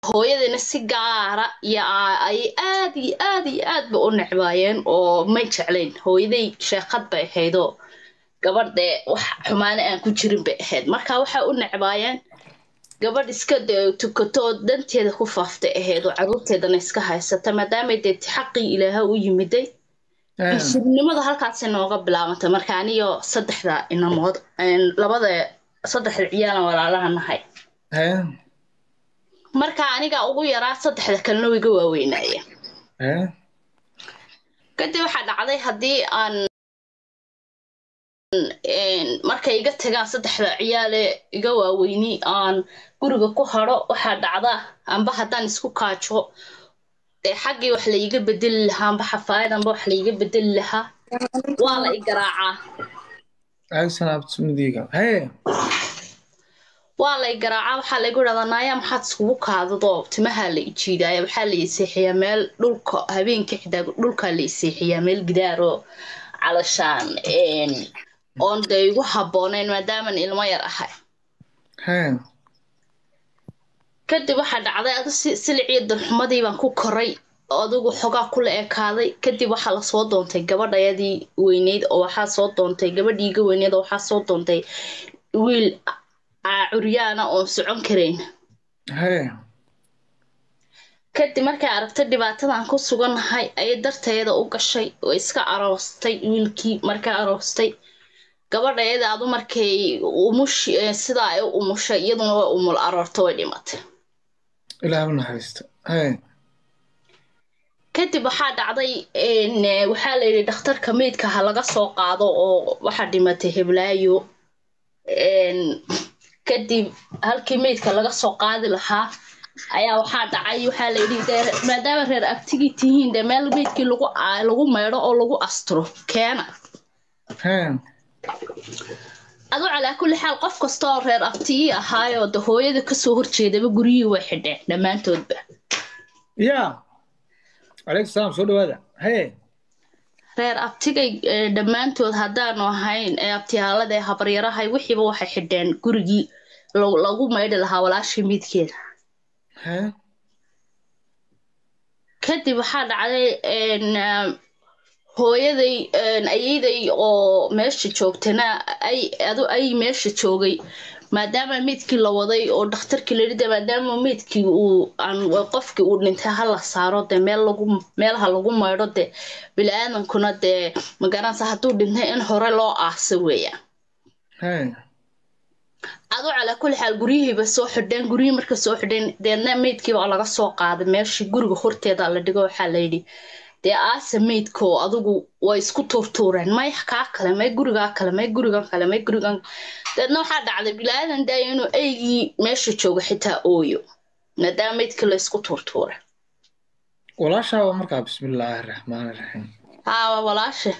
hooyadayna si gaara iyo ay aad iyo aad iyo aad ba u necbaayeen oo may jeclayn hooyaday sheekad bay ahaydoo gabadhee wax xumaane aan ku jirin bay ahayd marka waxay u necbaayeen gabadh iska dee tukato oo danteeda ku faaftay ahayd oo caruurteedana iska haysata maadaamay dee xaqii ilaaha u yimiday cunsurinimada halkaasay nooga bilaabantay marka aniyo saddexda inamood labada saddexda ciyaalan walaalaha nahay marka aniga ugu yaraa saddexda kalena way iga waaweynaayeen kadib waxaa dhacday haddii aan markay iga tagaan saddexda ciyaale iga waaweyni aan guriga ku haro waxaa dhacda amba haddaan isku kaajo dee xaggii wax laiga bedeli lahaa amba xafaayad amba wax laiga bedeli lahaa waa la i garaacaa waa lay garaacaa waxaa laygu idhahdaa naaya maxaad iskugu kaadadoo timahaa la ijiidaaya waxaa la iseexiyaa meel dhulka habeenka xitaa dhulkaa la iseexiyaa meel gidaaroo calashaan oon dee igu habboonayn maadaaman ilmo yar ahay kadib waxaa dhacday adu siliciyo darxumadii baan ku koray adigu xogaa kula ekaaday kadib waxaa lasoo doontay gabadhayadii weyneyd oo waxaa soo doontay gabadhii iga weyneyd oo waxaa soo doontay wiil curyaana oon socon karayn kadib markay aragtay dhibaatadan ku sugannahay ayay darteeda u gashay oo iska aroostay wiilkii markay aroostay gabadhayada adu markay umush sidaa ay u umushay iyaduna way umul aroorta way dhimatay kadib waxaa dhacday waxaa la yidhi dhakhtarka meydka ha laga soo qaado oo waxaa dhimatay heblaayo kadib halkii meydka laga soo qaadi lahaa ayaa waxaa dhacay waxaa layidhi dee maadaama reer abtigii tihiin dee meel meydkii lagu lagu maydho oo lagu asturo keena adu calaa kulli xaal qof kasta oo reer abtigii ahaayoo de hooyada kasoo horjeedaba guryihii way xidheen dhammaantoodba ya calaykum salaam soo dhawaada haye reer abtigay dhammaantood haddaanu ahayn ee abtiyaalada ee habaryarahay wixiiba waxay xidheen gurigii lagu maydhi lahaa walaashii midkeeda kadib waxaa dhacday hooyaday ayeyday oo meesha joogtana ay adu ay meesha joogay maadaama meydkii la waday oo dhakhtarkii la yidhi maadaama meydkii uu aan qofkii uu dhintay ha la saaro dee meel lagu meelaha lagu maydho dee bili-aadankuna dee magaranaysa hadduu dhintay in hore loo aasa weeyaan adu calaa kulli xaal guryihiiba soo xidheen guryihii marka soo xidheen deedna meydkiiba laga soo qaaday meeshii guriga horteeda la dhigo waxaa la yidhi dee aasa meydkoo adigu way isku tuurtuureen may kaa kale may gurigaa kale may gurigan kale may gurigan deedna waxaa dhacday bilaadan daaya inuu eygii meesha joogo xitaa ooyo maadaama meydkii la isku tuurtuuray walaashaaba markaa bismillaahi raxmaani raxiim haawa walaashe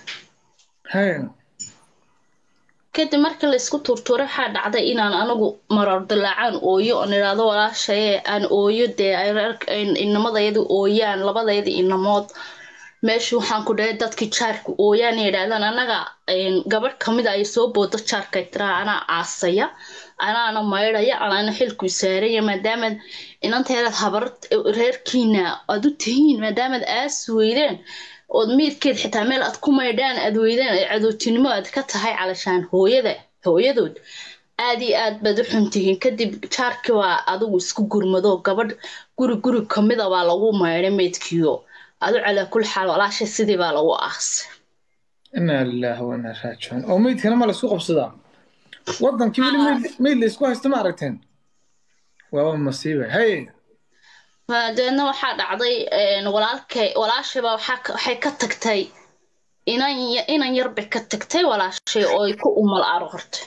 kadib markii la isku tuurtuuray waxaa dhacday inaan anigu marar dilaacaan ooyo oon idhaahdo walaashaye aan ooyo dee inamadayadu ooyaan labadayda inamood meesha waxaan ku dhahay dadkii jaarka ooyaan yidhaahdaan anaga gabadh kamida ay soo boodo jaarkay tiraa anaa aasaya anaana maydhaya anaana xilku saaraya maadaamaad inanteedaad habar reerkiina aad u tihiin maadaamaad aas weydeen ood meydkeed xitaa meel aad ku maydhaan aad weydeen ay cadowtinimo aad ka tahay calashaan hooyada hooyadood aad iyo aad baad u xuntihiin kadib jaarkii waa adigu isku gurmado gabadh guri guri kamida baa lagu maydhay meydkiio adu calaa kulli xaal walaasha sidii baa lagu aasay inaa lilaahi wa inaa raajicuun oo meydkana ma laisku qabsadaa waddankii weli meyd laysku haysta ma aragteen waaba masiiba haye dabeedna waxaa dhacday walaalkay walaashayba waxay ka tagtay inan inan yar bay ka tagtay walaashay oo ay ku umal aroortay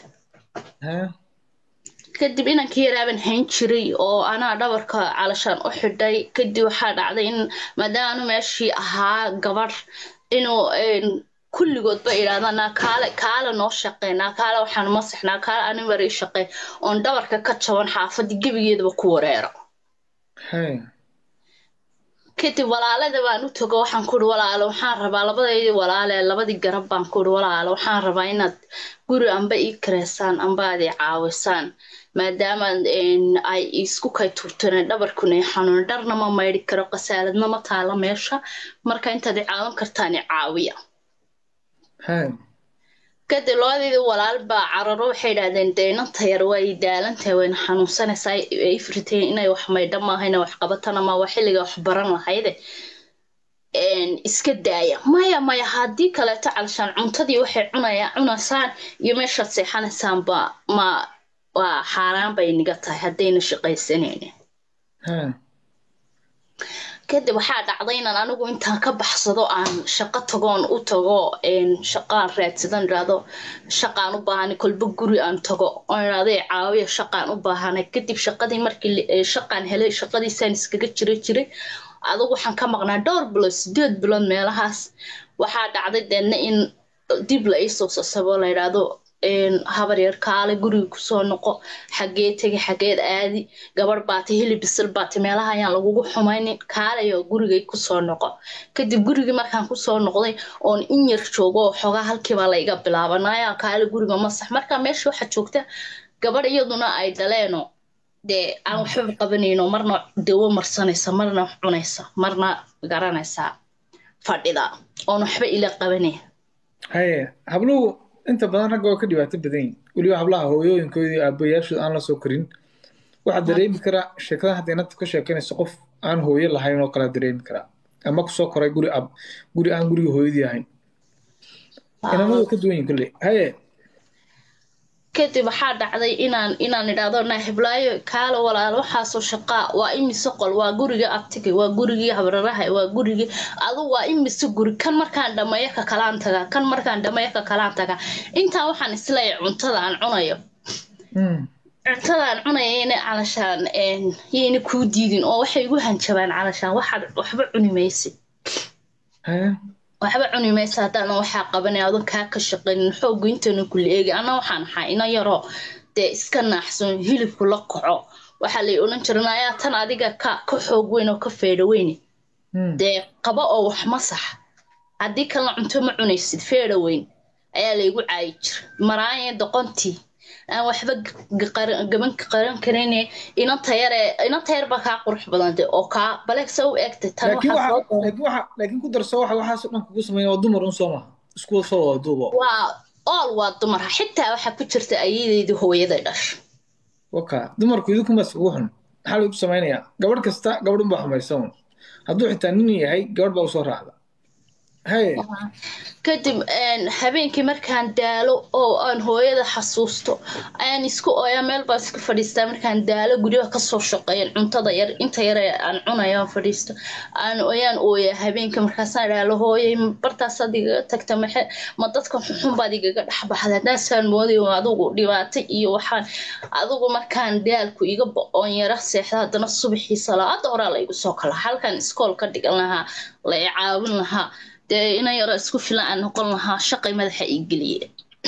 kadib inankii yaraaban hayn jiray oo anaa dhabarka calashaan u xidhay kadib waxaa dhacday in maadaama meeshii ahaa gabadh inuu kulligoodba idhahdaan naa kaale kaale noo shaqey naa kaale waxaan masax naa kaale ani marii shaqey oon dhabarka ka jaban xaafadii gebigeedaba ku wareero kadib walaalada baan u tago waxaan kuhi walaalo waxaan rabaa labadaydii walaale labadii garab baan kuhi walaalo waxaan rabaa inaad guri amba ii kareysaan amba aad ii caawisaan maadaama ay isku kay turteen dhabarkuna i xanuun dharna ma maydhi karo qasaaladna ma taalo meesha marka intaad i caawin kartaan i caawiya kadib labadeedii walaal baa cararo waxay idhahdeen dee inanta yar waa i daalantahay wayna xanuunsanaysaa ay firteen inay wax maydha maaha inay wax qabatana ma waa xilliga wax baran lahayde iska daaya maya maya haddii kaleeto calshaan cuntadii waxay cunaya cunaysaan iyo meeshaad seexanaysaan ba ma waa xaaraan bay niga tahay haddayna shaqaysanaynin kadib waxaa dhacday inaan anigu intaan ka baxsado aan shaqo tagoon u tago shaqaan raadsadan idhaahdo shaqaan u baahanay kolba guri aan tago oon idhaahdo caawiya shaqaan u baahanay kadib shaqadii markii shaqaan helay shaqadiisaan iskaga jira jiray adugu waxaan ka maqnaa dhowr bilood sideed bilood meelahaas waxaa dhacday deedna in dib la iisoo sasabo la idhaahdo habar yar kaale guriga kusoo noqo xagee tegi xageed aadi gabarh baatay hilib bisil baatay meelaha ayaan lagugu xumaynin kaalayo gurigay kusoo noqo kadib gurigii markaan kusoo noqday oon in yar joogo oo xogaa halkiibaa la iga bilaabanaya kaale guriga masax markaa meesha waxaa joogta gabadh iyaduna ay dhaleeno dee aan waxbaba qabanayno marna dawo marsanaysa marna wax cunaysa marna garanaysaa fadhida oon waxba ila qabanaya haye habluhu inta badan ragga oo ka dhibaato badan yihin weliba hablaha hooyooyinkoodii aabayaashooda aan la soo korin waxaa dareemi karaa sheekadan hadda inanta ka sheekanayso qof aan hooyo lahayn oo kale dareemi karaa ama kusoo koray guri ab guri aan guriga hooyadii ahayn inamadu ka duwan yihin kolley haye kadib waxaa dhacday inaan inaan idhaahdo naahiblaayo kaalo walaalo waxaasoo shaqaa waa imise qol waa guriga abtiga waa gurigii habraraha waa gurigii adu waa imise guri kan markaan dhameeyo ka kalaan tagaa kan markaan dhameeyo ka kalaan tagaa intaa waxaan isleeyahay cuntada aan cunayo cuntada aan cunayayna calashaan yayna kuu diidin oo waxay igu hanjabaan calashaan waxaad waxba cuni maysid waxba cuni maysa haddaanan waxaa qabanay adon kaa ka shaqaynin xoogu intana kula eegi ana waxaan ahaa ina yaroo dee iska naaxsan hilibku la kaco waxaa lay odhan jiran ayaa tan adiga ka ka xoog weyn oo ka feedha weyne dee qaba oo wax masax haddii kalena cunto ma cunaysid feedha weyn ayaa laygu caayi jira maraanye doqontii aan waxba gaban qaran karin inanta yare inanta yar baa kaa qurux badan de oo kaa baleegsa u egtay tan laakiin ku darso waxa waxaasoo dhan kugu sameeya waa dumar un soo maha isku soo wada duubo waa ool waa dumar xitaa waxaa ku jirta ayadeydii hooyaday dhasho waka dumarku idinkumas ugu xun maxaa lagu samaynayaa gabadh kasta gabadh unbaa xumaysa un hadduu xitaa nin yahay gabadh baa usoo raacda kadib habeenkii markaan daalo oo aan hooyada xasuusto ayaan isku ooyaa meel baan iska fadhiistaa markaan daalo guryaha kasoo shaqeeyan cuntada yar inta yare aan cunayo aan fadhiisto aan oyaan ooyaa habeenkii markaasaan idhaalo hooyay bartaasaad igaga tagta maxe ma dadka xunxun baad igaga dhexbaxday haddaasaan moodayo adigu dhibaato iyo waxaan adigu markaan daalku iga bo-oon yara seexda haddana subaxii salaada horaa la igu soo kala halkaan iskool ka dhigan lahaa la i caawin lahaa dee ina yaro isku filan aan noqon lahaa shaqay madaxa ii geliye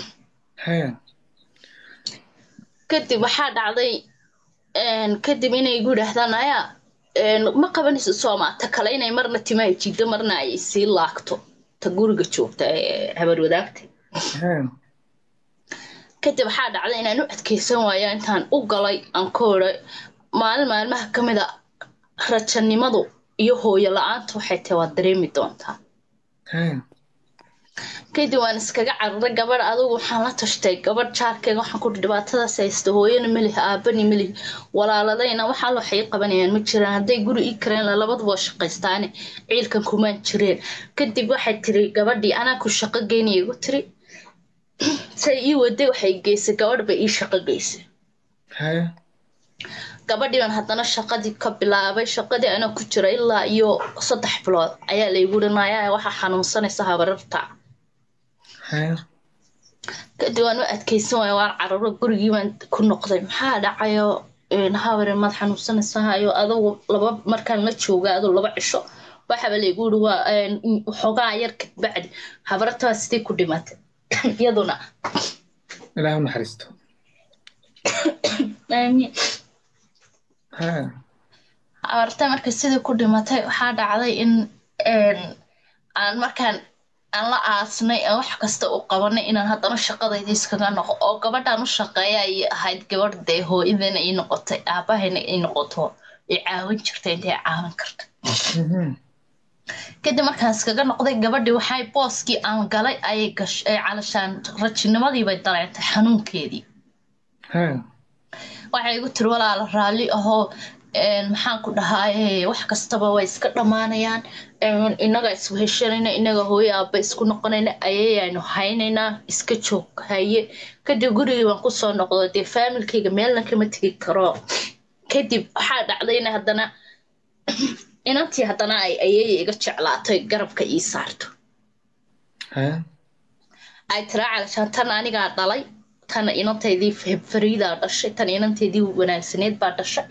kadib waxaa dhacday kadib inay igu yidhaahdaan ayaa ma qabanayso sooma ta kale inay marna timaha jiddo marna ay sii laagto ta guriga joogta ee habar wadaagta kadib waxaa dhacday inaan u adkeysan waayo intaan u galay aan ka oray maalin maalmaha ka mid a rajanimadu iyo hooyo la-aanta waxay tahay waad dareemi doontaa kadib waan iskaga cararay gabadh adugu waxaan la tashtay gabadh jaarkeega waxaan ku dhibaatadaas haysta hooyana melihi aabani melihi walaaladayna waxaa waxay qabanayaan ma jiraan hadday guri ii kareen labaduba waa shaqaystaane ciilkan kumaan jireen kadib waxay tiri gabadhii anaa ku shaqo geynaya igu tiri say ii waday waxay geysay gabadh bay ii shaqo geysay gabadhii baan haddana shaqadii ka bilaabay shaqadii anaa ku jira ilaa iyo saddex bilood ayaa laygu dhanaya waxaa xanuunsanaysa habararta kadib waan u adkeysan waaya waan cararo gurigii baan ku noqday maxaa dhacayo habare maad xanuunsanaysahayo adugu laba markaan la jooga adu laba cisho waxaba laygu yiri waa xoogaa yar kadbacdi habarartaa sidii ku dhimatay iyaduna ilaahu naxariisto aamiin habartay marka sidii ku dhimatay waxaa dhacday in een, aan markaan aan la aasnay aan wax kasta u qabanay inaan haddana shaqadayda iskaga noqo oo gabadhaan u shaqeeya ay ahayd gabadh dee hooyadana ii noqotay aabahayna ii noqoto i caawin jirta intay caawin karta Mhm. kadib markaan iskaga noqday gabadhii waxay booskii aan galay ayay gash ay calashaan rajinimadii bay dareentay xanuunkeedii Ha. waxay igu tiri walaala raalli ahoo een, maxaan ku dhahaaye wax kastaba way iska dhammaanayaan een, innaga isweheshanayna innaga hooyo aabba isku noqonayna ayayaynu haynaynaa iska joog haye kadib gurigii baan kusoo noqdo dee faamilkayga meelna kama tegi karo kadib waxaa dhacday in haddana inantii haddana ay ayaya iga jeclaatay garabka ii saarto Ha. ay tiraa calashaan tan anigaa dhalay tan inantaydii F- fariidaa dhashay tan inanteydii wanaagsaneed baa dhashay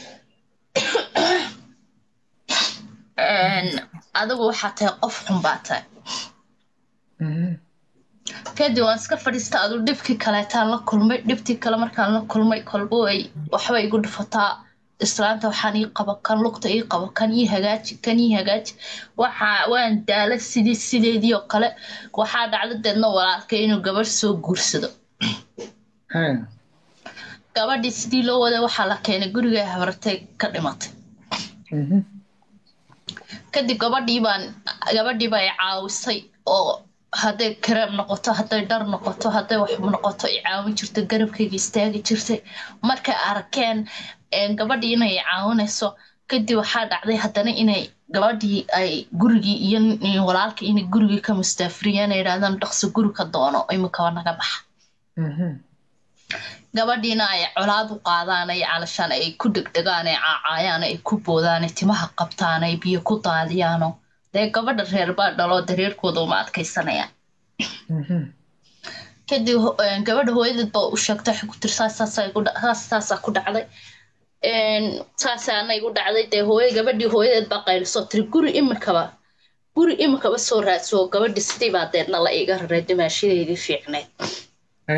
Een, adigu waxaa tahay qof xun baa tahay Mhm. kadib waan iska fadhiista adu dhibkii kaleetaan la kulmay dhibtii kale markaan la kulmay kolbo ay waxba igu dhufataa islaanta waxaan ii qaba kan lugta ii qaba kan ii hagaaji kan ii hagaaji waxa waan daala sidii sideedii oo kale waxaa dhacda deedna walaalkay inuu gabadh soo guursado Ha. gabadhii sidii loo waday waxaa la keenay guriga habartay ka dhimatay Mhm. kadib gabadhii baan gabadhii baa i caawisay oo hadday kareem noqoto hadday dhar noqoto hadday wax noqoto i caawin jirtay garabkayga istaagi jirtay markay arkeen een, gabadhii inay i caawinayso kadib waxaa dhacday haddana inay gabadhii ay gurigii iyo iyo walaalkii inay gurigii ka mustaafiriyeen ay yidhahdaan dhaqso guri ka doono iminkaba naga baxa Mhm. gabadhiina ay colaad u qaadaan ay calashaan ay ku degdegaan ay caacaayaan ay ku boodaan ay timaha qabtaan ay biyo ku daadiyaano dee gabadha reer baa dhaloo dareerkooda uma adkaysanayaan Mhm. kadib ho- een, gabadha hooyadeed baa u sheegtay waxay ku tiri saas saasaa igu dha- saas saasaa ku dhacday Een, saasaana igu dhacday dee hooya gabadhii hooyadeed baa qaylisoo tiri guri iminkaba guri iminkaba soo raadso gabadhi sidii baa deedna la iga raray dimaashadeedii fiicneyd Ha.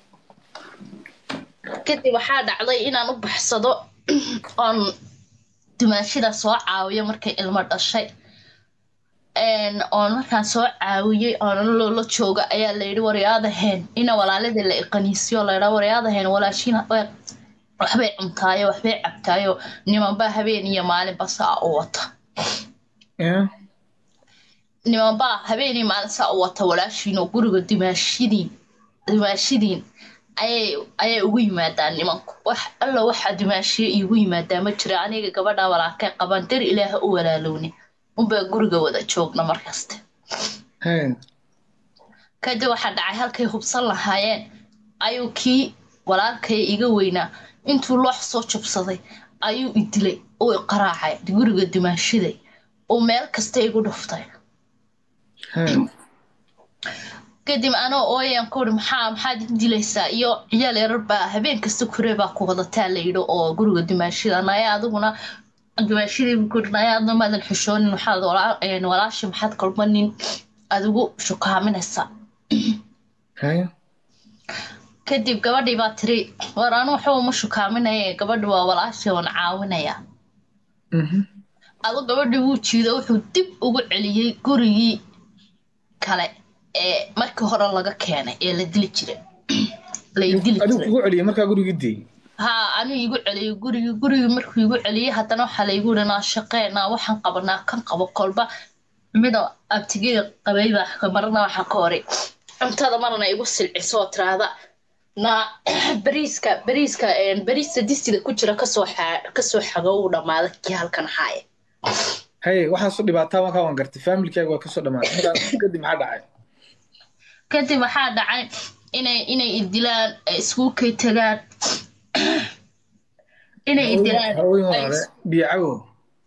kadib waxaa dhacday inaan u baxsado oon dumaashida soo caawiyo markay ilmo dhashay Een, oon markaan soo caawiyey oon loola jooga ayaa layidhi waryaadaheen ina walaaladii la iqaniisiyo laydhaa waryaadaheen walaashiin way- waxbay cuntaayo waxbay cabtaayo nimanbaa habeen iyo maalinba saa u wata Ya. nimanbaa habeen iyo maalin saa u wata walaashiin oo guriga dumaashidiin dumaashidiin ayay ayay ugu yimaadaan nimanku wax alla waxa dumaashiye iigu yimaadaa ma jira aniga gabadha walaalkay qaban dar ilaaha u walaalowni unbaa guriga wada joogna markaste Ha. kadib waxaa dhacay halkay hubsan lahaayeen ayuu kii walaalkay iga weynaa intuu loox soo jabsaday ayuu i dilay uu i qaraacay guriga dumaashiday uu meel kasta igu dhuftay Ha. kadib anoo ooyaan ku uri maxaa maxaad i dilaysaa iyo ciyaal yarar baa habeen kasta kuree baa ku wadataa la yidhi oo guriga dumaashida naya adiguna dumaashidii ku uri naya adna maadan xishoonin waxaad walaa- een, walaashi maxaad kolbanin adigu shukaaminaysaa Ha. kadib gabadhii baa tiri war anu waxba uma shukaaminaya gabadhi waa walaashii waan caawinaya Mhm. adu gabadhii wuu jiido wuxuu dib ugu celiyey gurigii kale ee markii hore laga keenay ee la dili jiray la dili Adigu jiray kugu celiyay markaa gurigii diyey. haa anuu igu celiyey gurigii gurigii markuu igu celiyey haddana waxaa laygu yidhi naa shaqeenaa waxaan qabanaa kan qabo kolba mida abtigeeda qabay baa marna waxaa ka horay cuntada marna igu silciso oo tiraahda naa bariiska bariiska een, bariiska distida ku jira kasoo xa- kasoo xago uu dhammaada kii halkan haaya Haye waxaas u dhibaataa markaa waan gartay familkaaga waa kasoo dhamaaday markaa kadib maxaa dhacay kadib waxaa dhacay inay inay idilaan ay iskuulkay tagaan inay idilaan haween ay hore biyo cawow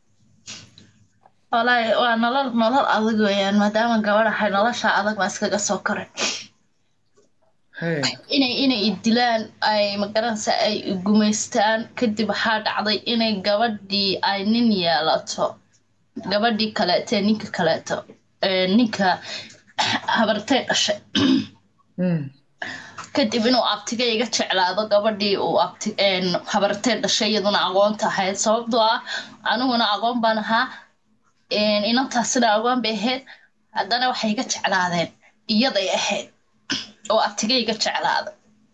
walahi waa nolol nolol adag weeyaan maadaama gabadh ahay nolosha adag baa iskaga soo koray Haye inay inay idilaan ay magaranaysa ay gumaystaan kadib waxaa dhacday inay gabadhii ay nin yeelato gabadhii kaleeto ee ninka kaleeto ee ninka habartay dhashay Mm. kadib inuu abtiga iga jeclaado gabadhii uu abti habartee dhashay iyaduna aqoonta ahayd sababtoo ah aniguna aqoon baan ahaa inantaasina aqoon bay ahayd haddana waxay iga jeclaadeen iyaday ahayd oo abtiga iga jeclaada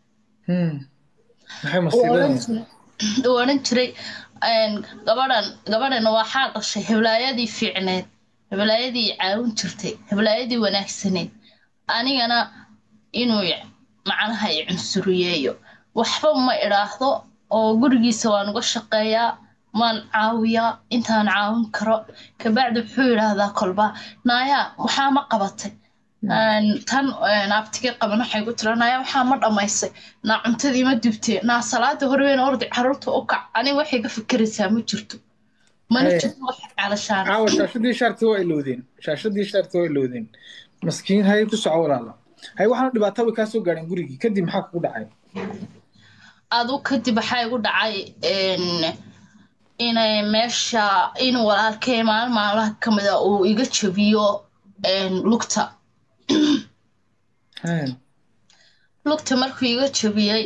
uu odhan jiray gabadhan gabadhan waxaa dhashay heblaayadii fiicneed heblaayadii caawin jirtay heblaayadii wanaagsaneed anigana inuu macnaha i cunsuriyeeyo waxba ma idhaahdo oo gurigiisa waan uga shaqeeyaa maan caawiyaa intaan caawin karo kabacdi wuxuu yidhaahdaa kolba naayaa waxaa ma qabatay tan abtiga qaban waxay ku tira naaya waxaa ma dhammaysay naa cuntadii ma dubtee naa salaada horweyn ordi caruurta u kac aniga waxay ka fikiraysaa ma jirto mana jirto wax calashaan caawa shaashadii shaarti waa ilowdeen shaashadii shaarti waa ilowdeen maskiin hay ku soco walaala hay waxaana dhibaato way kaa soo gaadheen gurigii kadib maxaa kugu dhacay adu kadib waxaa igu dhacay inay meesha inuu walaalkay maalin maalmaha ka mida uu iga jabiyo lugta lugta markuu iga jabiyey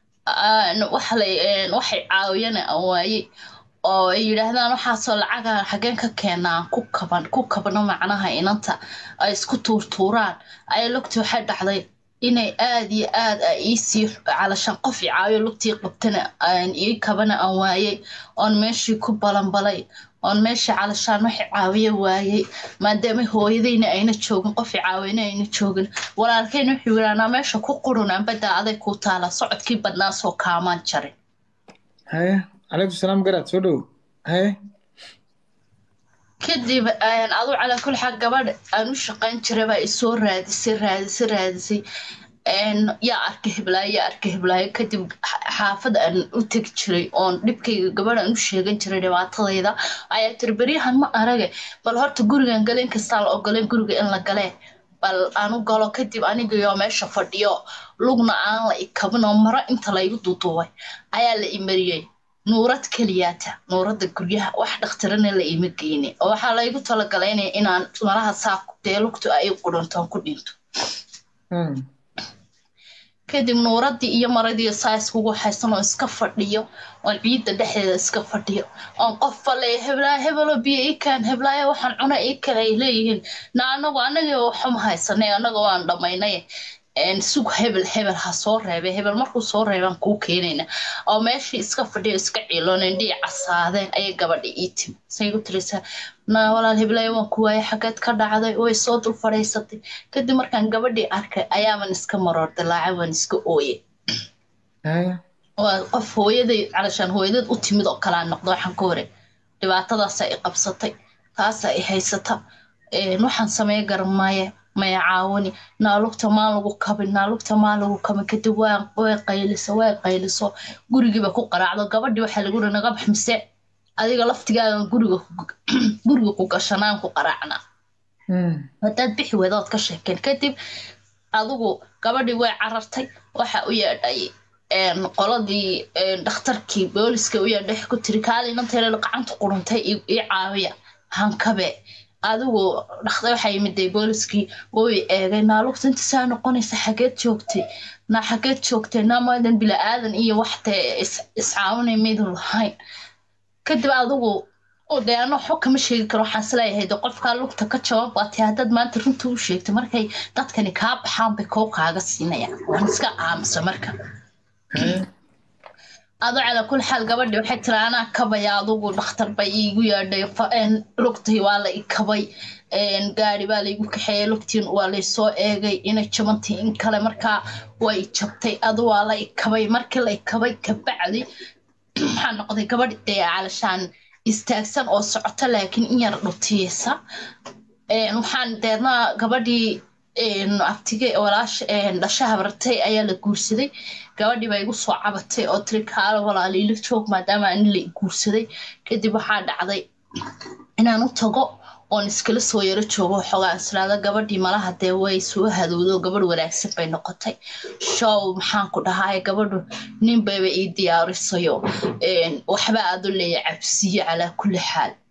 waxay caawiyana aan waayey oo ay yidhaahdaan waxaasoo lacaga xageen ka keenaa ku kaban ku kabno macnaha inanta ay isku tuurtuuraan ayaa lugtii waxay dhacday inay aad iyo aad a iisii calashaan qof i caawiyo lugtii qabtana ii kabana aan waayey oon meeshii ku balanbalay oon meeshii calashaan waxay caawiya waayey maadaama hooyadayna ayna joogin qof i caawiyana ayna joogin walaalkayna wuxuu yidhahnaa meesha ku qurun anbadaa aday ku taala socodkii badnaa soo kaamaan jarin haye calaykum salaam garaad soo dhow haye kadib adu calaa kul xaal gabadh aan u shaqayn jiray baa isoo raadisay raadisay raadisay yaa arka heblaayo yaa arka heblaayo kadib xaafad aan u tegi jiray oon dhibkayga gabadh aan u sheegan jiray dhibaatadayda ayaa tiri beryahan ma arage bal horta gurigan gale inkastaa la ogoleen guriga in la galee bal aanu galo kadib anigayoo meesha fadhiyo lugna aan la ikabinoo maro inta laygu duuduubay ayaa la imariyey nuurad keliyaata nuuradda guryaha wax dhakhtarana la ima geyne oo waxaa laygu talagalaynaya inaan malaha saa dee lugtu ay qudhantoon ku dhinto kadib nuuraddii iyo maradii saa iskugu haysan oo iska fadhiyo oon ciidda dhexdeeda iska fadhiyo oon qof faleeya heblaayo hebelo biyo ii kaan heblaayo waxaan cuna ii kale ay leeyihiin na anagu anagii waxuma haysanay anaga waan dhammaynay sug hebel hebel ha soo reebay hebel markuu soo reebaan kuu keenayna oo meeshii iska fadhiyo iska ciilooneen dhii casaadeen ayay gabadha ii timi say gu tiraysaa na walaal heblaayo waan ku waayay xageed ka dhacday way soo dul fadhiisatay kadib markaan gabadhii arkay ayaaban iska maroor dilaacay waan iska ooyay waa qof hooyaday calashaan hooyadeed u timid oo kalaa noqdo waxaan ka hore dhibaatadaasa i qabsatay taasa i haysata waxaan sameey garan maaye maya caawini naalugta maan lagu kabin naalugta maan lagu kabin kadib waa way qayliso way qayliso gurigiiba ku qaraacdo gabadhii waxaa lagu ri naga bax mise adiga laftigaadan guriga guriga ku gashanaan ku qaraacnaa haddaad bixi weedood ka sheekeen kadib adigu gabadhii way carartay waxa u yeedhay qoladii dhakhtarkii booliska u yeedhay ku tiri kaalinanteena gacanta quruntay ii caawiya hankabe adigu dhaqda waxaa yimiday booliskii way eegay naalugta inta saa noqonaysa xageed joogtay naa xageed joogtay naa maadan bila aadan iyo waxtee iscaawinay maydun lahayn kadib adigu dee ano waxba kama sheegi karo waxaan isleeyahay de qofkaa lugta ka jawaab baatay haddaad maanta runta u sheegtay markay dadkani kaa baxaan bay koo kaaga siinayaan waan iska aamusa marka ado calaa kul xaal gabadhi waxay tiri anaa kabaya adugu dhakhtar bay iigu yeedhay lugtii waa la ikabay gaari baa laygu kaxeeyey lugtiin waa laysoo eegay inay jabantay in kale markaa way jabtay adu waa la ikabay markii la ikabay kabacdi waxaa noqday gabadhi dee calashaan istaagsan oo socota laakiin in yar dhutiyeysa waxaan deedna gabadhii abtige walaash dhashaha bartay ayaa la guursaday gabadhii baa igu soo cabatay oo tiri kaala walaaliilo joog maadaama ani la guursaday kadib waxaa dhacday inaan u tago oon iskala soo yaro joogo xoogaa islaada gabadhii malaha dee way soo hadowdo gabadh wanaagsan bay noqotay show maxaan ku dhahay gabadhu nin bayba ii diyaarisayo waxba aadu leeya cabsiyo calaa kulli xaal